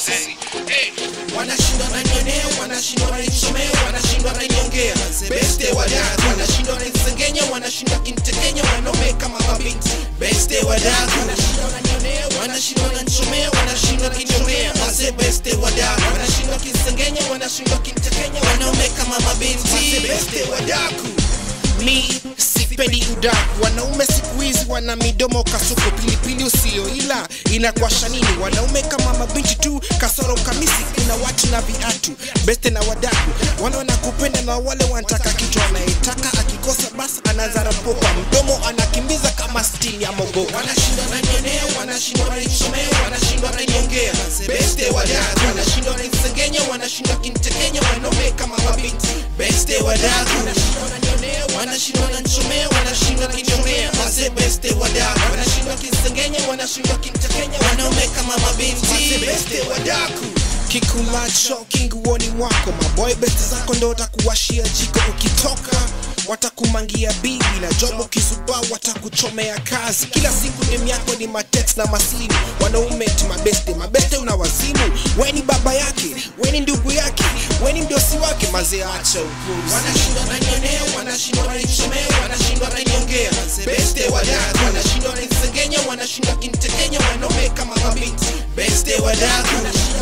sisi hey. wanashindwa nanionea wanashindwa nanichomea wanashindwa naniongea beste wadaku wanashindwa nanisengenya wanashindwa kintekenya wanaume kama mabinti beste wadaku wanashindwa nanichomea wanashindwa kinchomea maze beste wadaku wanashindwa kinsengenya wanashindwa kintekenya wanaume kama mabinti maze beste wadaku mi sipendi udaku wanaume siku hizi wana midomo kasuku pilipili usio ila inakwasha nini wanaume kama mabinti tu kasoro kamisi kuna watu na viatu beste na wadaku wale wanakupenda na wale wanataka kitu anayetaka akikosa basi anazarapoka mdomo anakimbiza kama stili ya mogo wanashindwa nanionea wanashindwa nanichomea wanashindwa naniongea beste wadaku wanashindwa nanisengenya wanashindwa kintekenya wanaume kama mabinti beste wadaku wanashindwa nanchomea wanashindwa kinchomea maze beste wadaku wanashindwa kinsengenya wanashindwa kintekenya wanaume kama mabinti maze beste wadaku kikulacho kinguoni mwako maboy beste zako ndo watakuwashia jiko ukitoka watakumangia bibi na jobo kisuba watakuchomea kazi kila siku dem yako ni matex na masini wanaume ti mabeste mabeste una wazimu weni baba yake weni ndugu yake weni mdosi wake mazee acha upuzi wanashindwa nanionea wanashindwa nanichomea wanashindwa naniongea beste wadaku wanashindwa nanisengenya wanashindwa kintekenya wanaume kama mabinti beste wadaku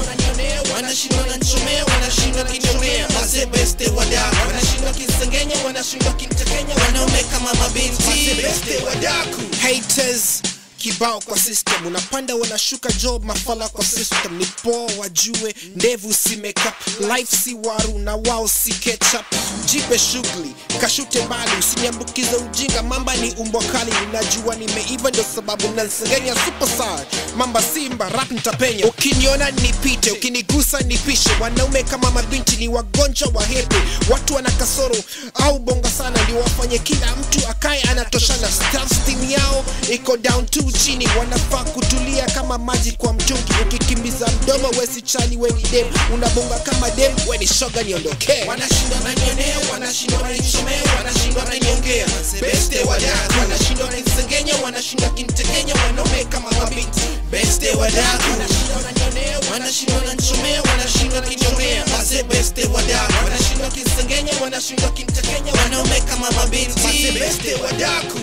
wanashindwa nanchomea wanashindwa kinchomea maze beste wadaku wanashindwa kinsengenya wanashindwa kintekenya wanaume kama mabinti maze beste wadaku haters kibao kwa system unapanda wanashuka job mafala kwa system ni poa wajue ndevu si makeup life si waru na wao si ketchup jipe shughuli kashute mbali usiniambukize ujinga mamba ni umbwa kali ninajua nimeiva ndio sababu nasengenya superstar mamba simba rap nitapenya ukiniona nipite ukinigusa nipishe wanaume kama mabinti ni wagonjwa wa hepe watu wana kasoro au bonga sana ndio wafanye kila mtu akae anatoshana Staff team yao iko down to chini wanafaa kutulia kama maji kwa mtungi ukikimbiza mdomo wesi chali weni dem unabonga kama dem weni shoga niondokee wanashindwa nanionea wanashindwa nanichomea wanashindwa naniongea beste wadaku wanashindwa nanisengenya wanashindwa kintekenya wanaume kama mabinti beste wadaku wanashindwa nanichomea wanashindwa kinchomea maze beste wadaku wanashindwa kinsengenya wanashindwa kintekenya wanaume kama mabinti maze beste wadaku